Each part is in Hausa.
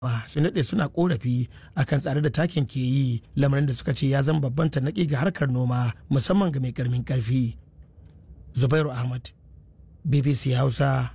su daɗe suna korafi akan tsare da takin ke yi lamarin da suka ce ya zama babban tarnaƙi ga harkar noma musamman ga mai ƙarmin ƙarfi zubairu ahmad bbc hausa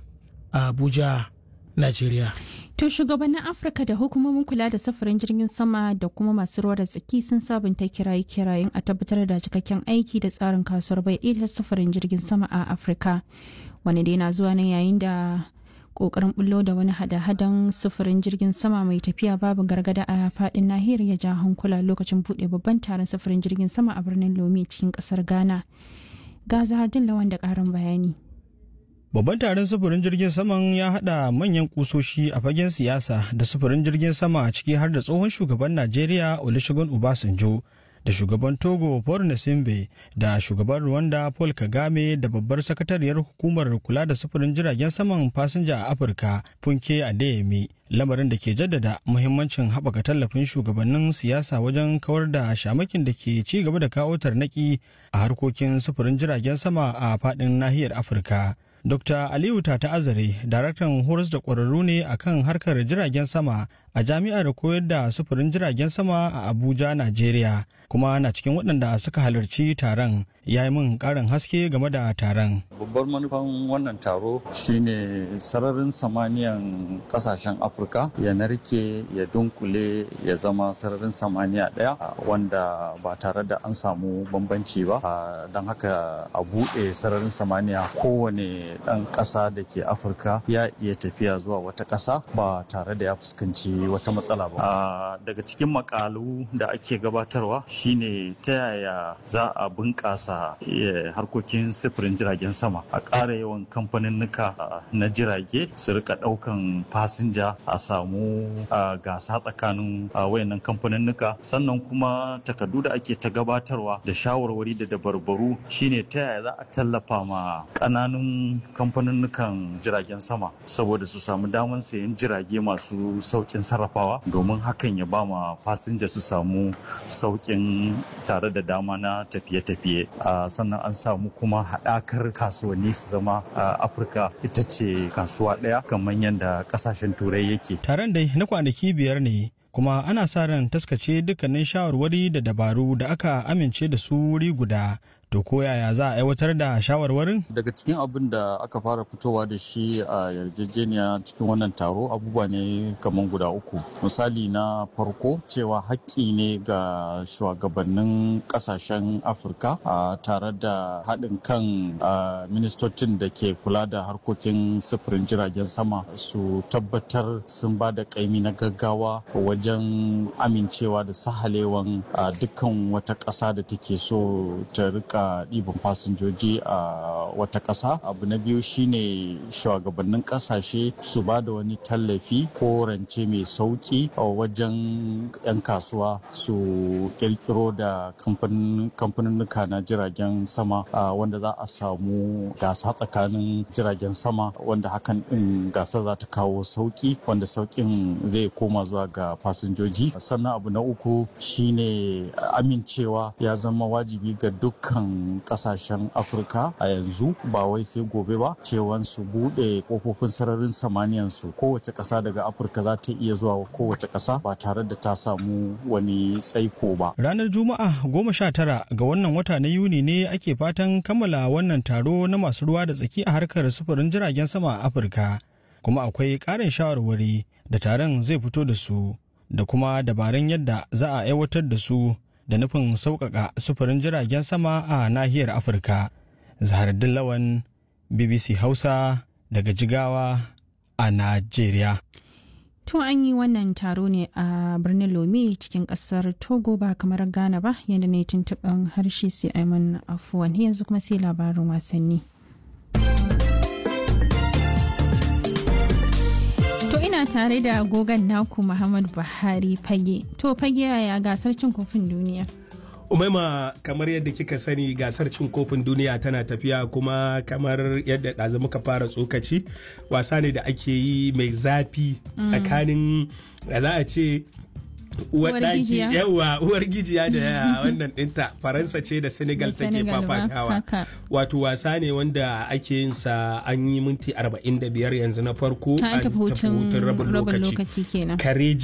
abuja najeriya To shugabannin Afirka da hukumomin kula da safarin jirgin sama da kuma masu ruwa da tsaki sun sabunta kiraye-kirayen a tabbatar da cikakken aiki da tsarin kasuwar bai ɗaya safarin jirgin sama a Afirka. Wani dai na zuwa ne yayin da kokarin bullo da wani hada-hadan sufurin jirgin sama mai tafiya babu gargada a fadin nahiyar ya ja hankula lokacin buɗe babban taron sufurin jirgin sama a birnin Lome cikin ƙasar Ghana. Ga Zahardin Lawan da ƙarin bayani. Babban taron sufurin jirgin saman ya haɗa manyan kusoshi a fagen siyasa da sufurin jirgin sama a ciki har da tsohon shugaban Najeriya Olusegun Obasanjo da shugaban Togo Paul Nasimbe da shugaban Rwanda Paul Kagame da babbar sakatariyar hukumar kula da sufurin jiragen saman fasinja a Afirka Funke Adeyemi. Lamarin da ke jaddada muhimmancin haɓaka tallafin shugabannin siyasa wajen kawar da shamakin da ke ci gaba da kawo tarnaki a harkokin sufurin jiragen sama a faɗin nahiyar Afirka. Dr. Aliyu Tata Azare, daraktan horas da ƙwararru ne akan harkar jiragen sama a jami'ar koyar da sufurin jiragen sama a Abuja, Najeriya, kuma na cikin waɗanda suka halarci taron ya yi min ƙarin haske game da taron. Babbar manufan wannan taro shine sararin samaniyan ƙasashen Afirka ya narke ya dunkule ya zama sararin samaniya ɗaya wanda ba tare da an samu bambanci ba don haka a buɗe sararin samaniya kowane ɗan ƙasa da ke Afirka ya iya tafiya zuwa wata ƙasa ba tare da ya fuskanci wata matsala ba. Daga cikin makalu da ake gabatarwa shine ta yaya za a bunƙasa harkokin sifirin jiragen sama a ƙara yawan kamfaninnika na jirage su rika ɗaukan fasinja a samu gasa tsakanin wayannan kamfaninnika sannan kuma takardu da ake ta gabatarwa da shawarwari da dabarbaru shine ta yaya za a tallafa ma ƙananun kamfaninnikan jiragen sama saboda su samu damar sayan jirage masu sauƙin sarrafawa domin hakan ya ba ma fasinja su samu sauƙin tare da dama na tafiye-tafiye sannan an samu kuma haɗakar kasuwanni su zama afirka ita ce kasuwa ɗaya kamar yadda ƙasashen turai yake taron dai na kwanaki biyar ne kuma ana sa ran taskace dukkanin shawarwari da dabaru da aka amince da su wuri guda to ko yaya za a aiwatar da shawarwarin daga cikin abin da aka fara fitowa da shi a yarjejeniya cikin wannan taro abubuwa ne kamar guda uku misali na farko cewa haƙƙi ne ga shugabannin ƙasashen afirka tare da haɗin kan ministocin da ke kula da harkokin sufurin jiragen sama su tabbatar sun ba da ƙaimi na gaggawa wajen amincewa da sahalewan dukkan wata ƙasa da take so ta rika rika ɗiban fasinjoji a wata ƙasa abu na biyu shine shugabannin ƙasashe su ba da wani tallafi ko rance mai sauƙi a wajen 'yan kasuwa su ƙirƙiro da kamfaninnuka na jiragen sama wanda za a samu gasa tsakanin jiragen sama wanda hakan ɗin gasa za ta kawo sauƙi wanda sauƙin zai koma zuwa ga fasinjoji sannan abu na uku shine amincewa ya zama wajibi ga dukkan kasashen afirka a yanzu ba wai sai gobe ba cewan su bude kofofin sararin samaniyan su kowace kasa daga afirka za ta iya zuwa kowace kasa ba tare da ta samu wani tsaiko ba ranar juma'a goma sha tara ga wannan wata na yuni ne ake fatan kammala wannan taro na masu ruwa da tsaki a harkar sufurin jiragen sama a afirka kuma akwai ƙarin shawarwari da taron zai fito da su da kuma dabarun yadda za a aiwatar da su da nufin sauƙaƙa sufurin jiragen sama a nahiyar afirka zaharaddin lawan bbc hausa daga jigawa a najeriya tun an yi wannan taro ne a birnin lome cikin kasar togo ba kamar ghana ba yadda ne tuntuɓin harshe sai aiman afuwan yanzu kuma sai labarin wasanni To ina tare da gogon naku Muhammad Buhari fage. To fage yaya gasar cin kofin duniya? Umaima kamar yadda kika sani gasar cin kofin duniya tana tafiya kuma kamar yadda ɗazu muka fara tsokaci wasa ne da ake yi mai zafi tsakanin da za a ce uwar daki yawa uwar gijiya da wannan dinta faransa ce da senegal take fafatawa wato wasa ne wanda ake yin sa an yi minti 45 yanzu na farko an tafi hutun rabin lokaci kenan kareji